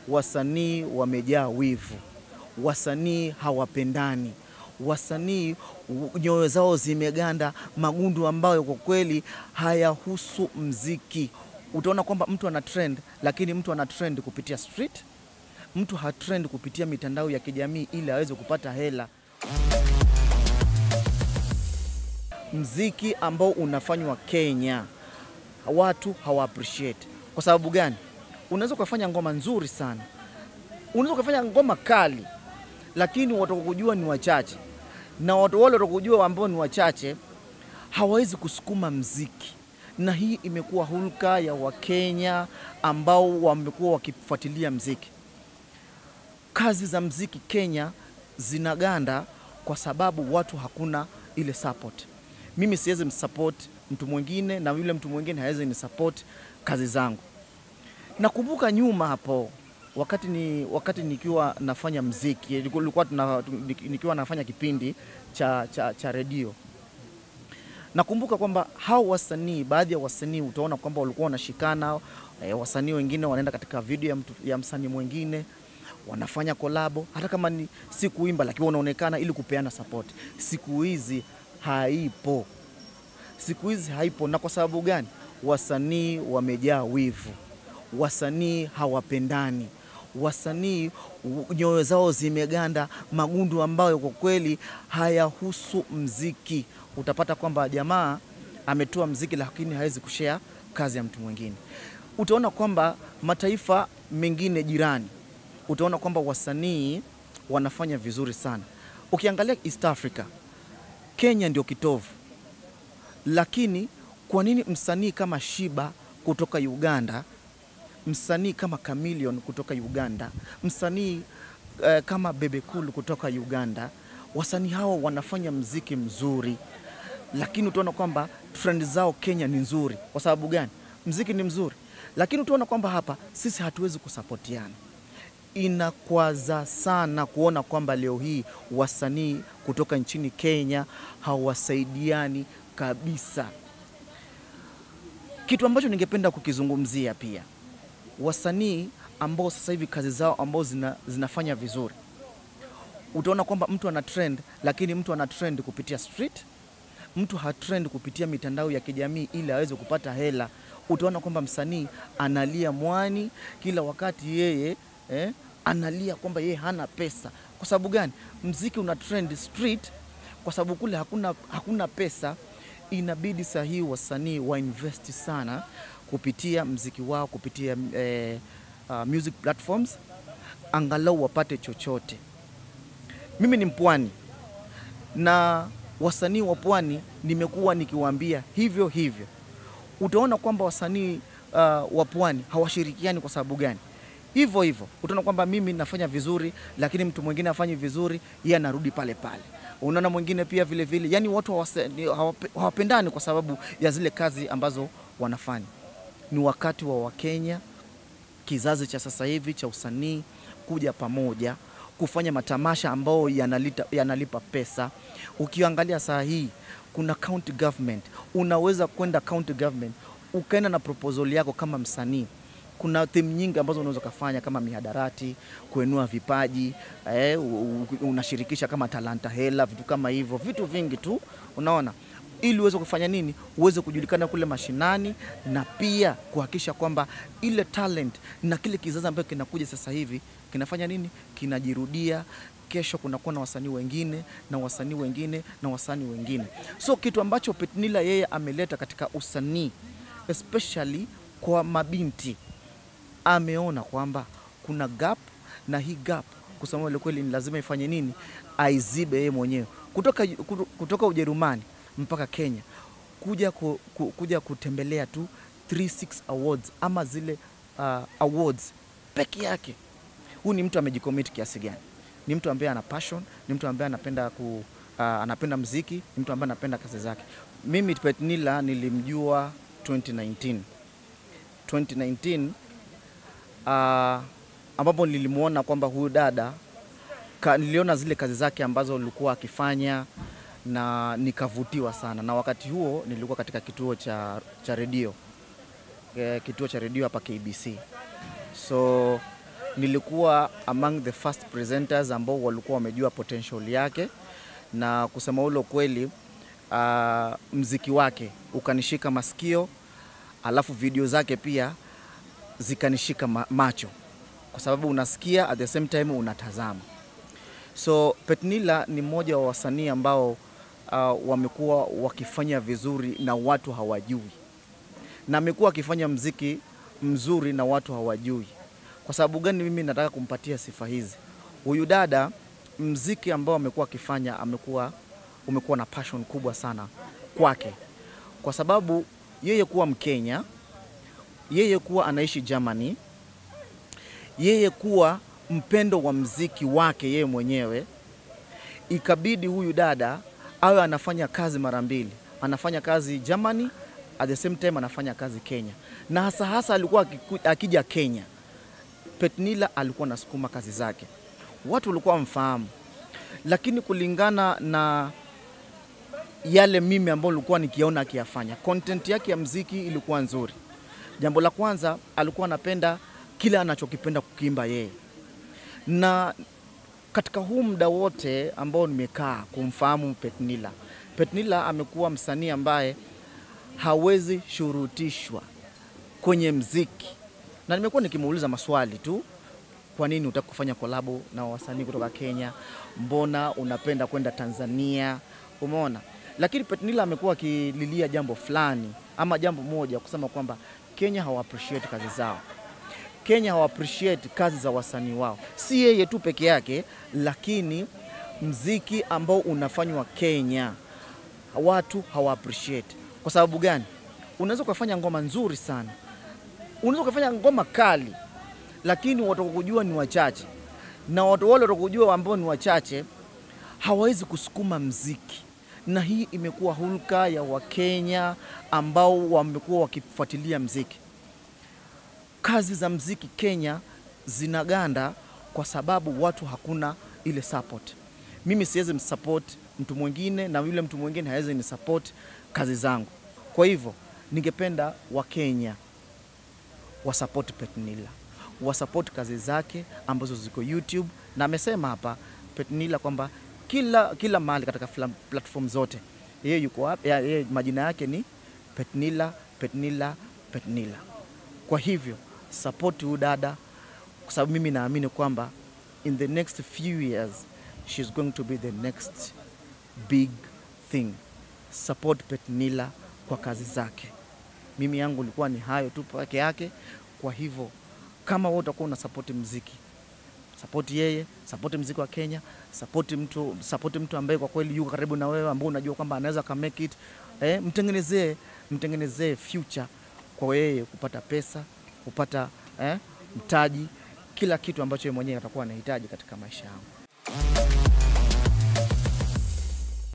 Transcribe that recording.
wasanii wamejaa wivu, wasanii hawapendani, wasanii u- nyoyo zao zimeganda magundu ambayo kwa kweli hayahusu mziki. Utaona kwamba mtu ana trend, lakini mtu ana trend kupitia street, mtu hatrend kupitia mitandao ya kijamii ili aweze kupata hela. Mziki ambao unafanywa Kenya watu hawa appreciate. Kwa sababu gani? Unaweza ukafanya ngoma nzuri sana, unaweza ukafanya ngoma kali, lakini watakujua ni wachache, na watu wale watakujua ambao ni wachache hawawezi kusukuma mziki, na hii imekuwa hulka ya Wakenya ambao wamekuwa wakifuatilia mziki. Kazi za mziki Kenya zinaganda kwa sababu watu hakuna ile support. Mimi siwezi msupport mtu mwingine na yule mtu mwingine hawezi ni support kazi zangu. Nakumbuka nyuma hapo wakati ni wakati nikiwa nafanya mziki ilikuwa tuna, nikiwa nafanya kipindi cha, cha, cha redio nakumbuka kwamba hao wasanii, baadhi ya wasanii utaona kwamba walikuwa wanashikana e, wasanii wengine wanaenda katika video ya, mtu, ya msanii mwingine wanafanya kolabo, hata kama ni si kuimba, lakini wanaonekana ili kupeana support. Siku hizi haipo, siku hizi haipo. Na kwa sababu gani? Wasanii wamejaa wivu, wasanii hawapendani, wasanii u- nyoyo zao zimeganda magundu ambayo kwa kweli hayahusu mziki. Utapata kwamba jamaa ametoa mziki lakini hawezi kushare kazi ya mtu mwingine. Utaona kwamba mataifa mengine jirani, utaona kwamba wasanii wanafanya vizuri sana. Ukiangalia East Africa, Kenya ndio kitovu, lakini kwa nini msanii kama Shiba kutoka Uganda msanii kama Chameleone kutoka Uganda, msanii eh, kama Bebe Cool kutoka Uganda, wasanii hawa wanafanya mziki mzuri, lakini utaona kwamba trend zao Kenya ni nzuri. Kwa sababu gani? Mziki ni mzuri, lakini utaona kwamba hapa sisi hatuwezi kusapotiana. Inakwaza sana kuona kwamba leo hii wasanii kutoka nchini Kenya hawasaidiani kabisa, kitu ambacho ningependa kukizungumzia pia wasanii ambao sasa hivi kazi zao ambao zina, zinafanya vizuri, utaona kwamba mtu ana trend, lakini mtu ana trend kupitia street, mtu hatrend kupitia mitandao ya kijamii ili aweze kupata hela. Utaona kwamba msanii analia mwani kila wakati, yeye eh, analia kwamba yeye hana pesa. Kwa sababu gani? Mziki una trend street, kwa sababu kule hakuna, hakuna pesa. Inabidi sahihi wasanii wainvesti sana kupitia mziki wao kupitia eh, uh, music platforms angalau wapate chochote. Mimi ni mpwani na wasanii wa pwani nimekuwa nikiwaambia hivyo hivyo. Utaona kwamba wasanii uh, wa pwani hawashirikiani. Kwa sababu gani? Hivyo hivyo utaona kwamba mimi nafanya vizuri, lakini mtu mwingine afanyi vizuri, yeye anarudi pale pale. Unaona mwingine pia vile vile, yani watu hawase- ni- hawape- hawapendani kwa sababu ya zile kazi ambazo wanafanya. Ni wakati wa Wakenya kizazi cha sasa hivi cha usanii kuja pamoja kufanya matamasha ambayo yanalita, yanalipa pesa. Ukiangalia saa hii kuna county government, unaweza kwenda county government ukaenda na proposal yako kama msanii. Kuna theme nyingi ambazo unaweza ukafanya kama mihadarati, kuenua vipaji eh, u- u- unashirikisha kama talanta hela, vitu kama hivyo, vitu vingi tu, unaona ili uweze kufanya nini, uweze kujulikana kule mashinani, na pia kuhakikisha kwamba ile talent na kile kizazi ambacho kinakuja sasa hivi kinafanya nini, kinajirudia. Kesho kunakuwa na wasanii wengine na wasanii wengine na wasanii wengine. So kitu ambacho Petnila yeye ameleta katika usanii especially kwa mabinti, ameona kwamba kuna gap na hii gap kusema ile kweli ni lazima ifanye nini, aizibe yeye mwenyewe kutoka, kuto- kutoka Ujerumani mpaka Kenya kuja, ku, ku, kuja kutembelea tu 36 awards ama zile uh, awards peke yake. Huyu ni mtu amejicommit kiasi gani? Ni mtu ambaye ana passion, ni mtu ambaye anapenda ku, uh, anapenda mziki, ni mtu ambaye anapenda kazi zake. Mimi Petnila nilimjua 2019 2019 uh, ambapo nilimwona kwamba huyu dada ka, niliona zile kazi zake ambazo alikuwa akifanya na nikavutiwa sana, na wakati huo nilikuwa katika kituo cha, cha redio e, kituo cha redio hapa KBC. So nilikuwa among the first presenters ambao walikuwa wamejua potential yake, na kusema ule kweli, uh, mziki wake ukanishika masikio, alafu video zake pia zikanishika ma macho, kwa sababu unasikia at the same time unatazama. So Petnila ni mmoja wa wasanii ambao uh, wamekuwa wakifanya vizuri na watu hawajui, na amekuwa akifanya mziki mzuri na watu hawajui. Kwa sababu gani mimi nataka kumpatia sifa hizi? Huyu dada mziki ambao amekuwa akifanya amekuwa umekuwa na passion kubwa sana kwake, kwa sababu yeye kuwa Mkenya, yeye kuwa anaishi Germany, yeye kuwa mpendo wa mziki wake yeye mwenyewe, ikabidi huyu dada awe anafanya kazi mara mbili, anafanya kazi Germany at the same time anafanya kazi Kenya, na hasa hasa alikuwa akiku- akija Kenya, Petnila alikuwa anasukuma kazi zake, watu walikuwa wamfahamu, lakini kulingana na yale mimi ambayo nilikuwa nikiona akiyafanya, content yake ya mziki ilikuwa nzuri. Jambo la kwanza, alikuwa anapenda kile anachokipenda kukiimba yeye, na katika huu muda wote ambao nimekaa kumfahamu Petnila, Petnila amekuwa msanii ambaye hawezi shurutishwa kwenye mziki, na nimekuwa nikimuuliza maswali tu, kwa nini unataka kufanya kolabo na wasanii kutoka Kenya? Mbona unapenda kwenda Tanzania? Umeona, lakini Petnila amekuwa akililia jambo fulani ama jambo moja, kusema kwamba Kenya hawa appreciate kazi zao. Kenya hawa appreciate kazi za wasanii wao, si yeye tu peke yake, lakini mziki ambao unafanywa Kenya watu hawa appreciate. Kwa sababu gani? Unaweza ukafanya ngoma nzuri sana, unaweza ukafanya ngoma kali, lakini watakujua ni wachache, na watu wale watakujua ambao ni wachache hawawezi kusukuma mziki, na hii imekuwa hulka ya Wakenya ambao wamekuwa wakifuatilia mziki. Kazi za mziki Kenya zinaganda kwa sababu watu hakuna ile support. Mimi siwezi msupport mtu mwingine na yule mtu mwingine hawezi ni support kazi zangu. Kwa hivyo ningependa Wakenya wasupport Petnila, wasupport kazi zake ambazo ziko YouTube, na amesema hapa Petnila kwamba kila, kila mahali katika flam- platform zote yeye yuko hapa, ya- yeye majina yake ni Petnila, Petnila, Petnila. Kwa hivyo support huyu dada, kwa sababu mimi naamini kwamba in the next few years she's going to be the next big thing. Support Petnila kwa kazi zake. Mimi yangu ilikuwa ni hayo tu peke yake. Kwa hivyo kama wewe utakuwa una support mziki, support yeye, support mziki wa Kenya, support mtu, support mtu ambaye kwa kweli yuko karibu na wewe, ambao unajua kwamba anaweza ka make it. Eh, mtengenezee mtengenezee future kwa yeye kupata pesa, kupata eh, mtaji, kila kitu ambacho yeye mwenyewe atakuwa anahitaji katika maisha yangu.